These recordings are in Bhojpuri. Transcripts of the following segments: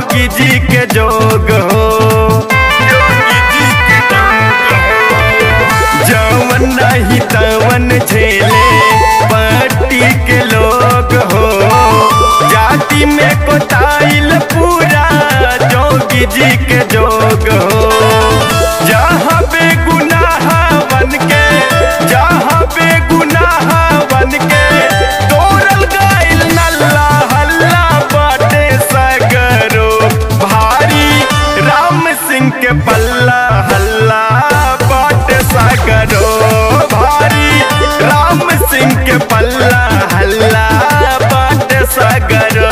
जोगी जी के जोग हो जवन नहीं तवन झेले पट्टी के लोग हो जाति में कोताइल पूरा जोगी जी के जोग हो जहाँ बेगुनाह बन के जहाँ बेगुनाह बन के तोरल गाइल नल्ला हल्ला बाटे सगरो भारी राम सिंह के पल्ला हल्ला बाटे सगरो भारी राम सिंह के पल्ला हल्ला बाटे सगरो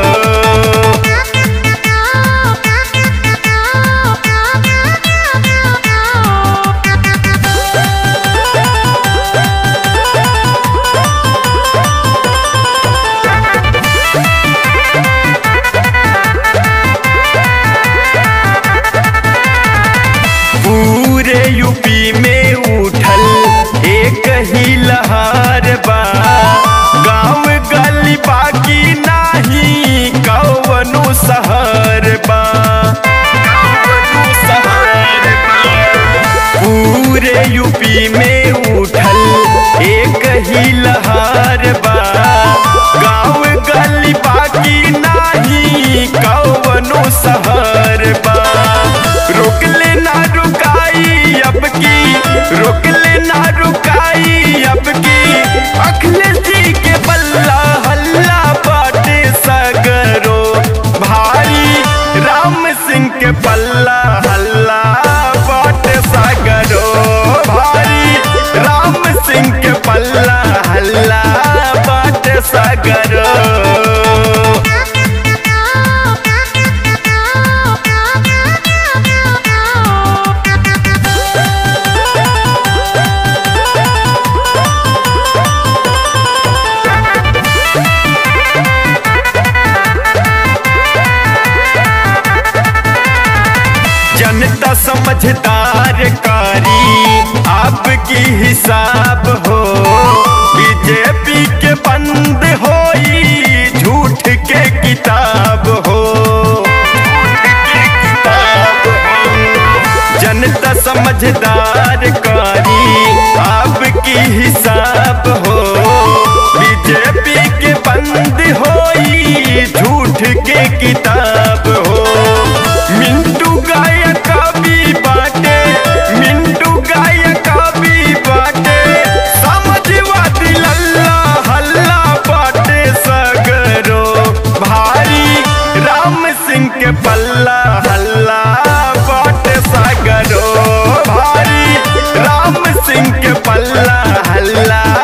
पूरे यूपी में उठल एक ही लहर बा गांव गली बाकी नाही कवनो शहर बा पूरे यूपी में उठल एक ही लहर बा गांव गली बाकी नाही कवनो शहर बा रोक ले ना रुकाई अब की रोक ले ना रुकाई अब की अखिलेश जी के बल्ला हल्ला बाटे सगरो भारी राम सिंह के पल्ला हल्ला बाटे सगरो भारी राम सिंह के पल्ला हल्ला बाटे सगरो जनता समझदार कारी आपकी हिसाब हो बीजेपी के बंद होई झूठ के किताब हो जनता समझदार कारी आपकी हिसाब हो बीजेपी के बंद होई झूठ के किताब हो मिंटू गायक भी बाटे मिंटू गायक भी बाटे समझवादी लल्ला हल्ला बाटे सगरो भारी राम सिंह के पल्ला हल्ला बाटे सगरो भारी राम सिंह के पल्ला हल्ला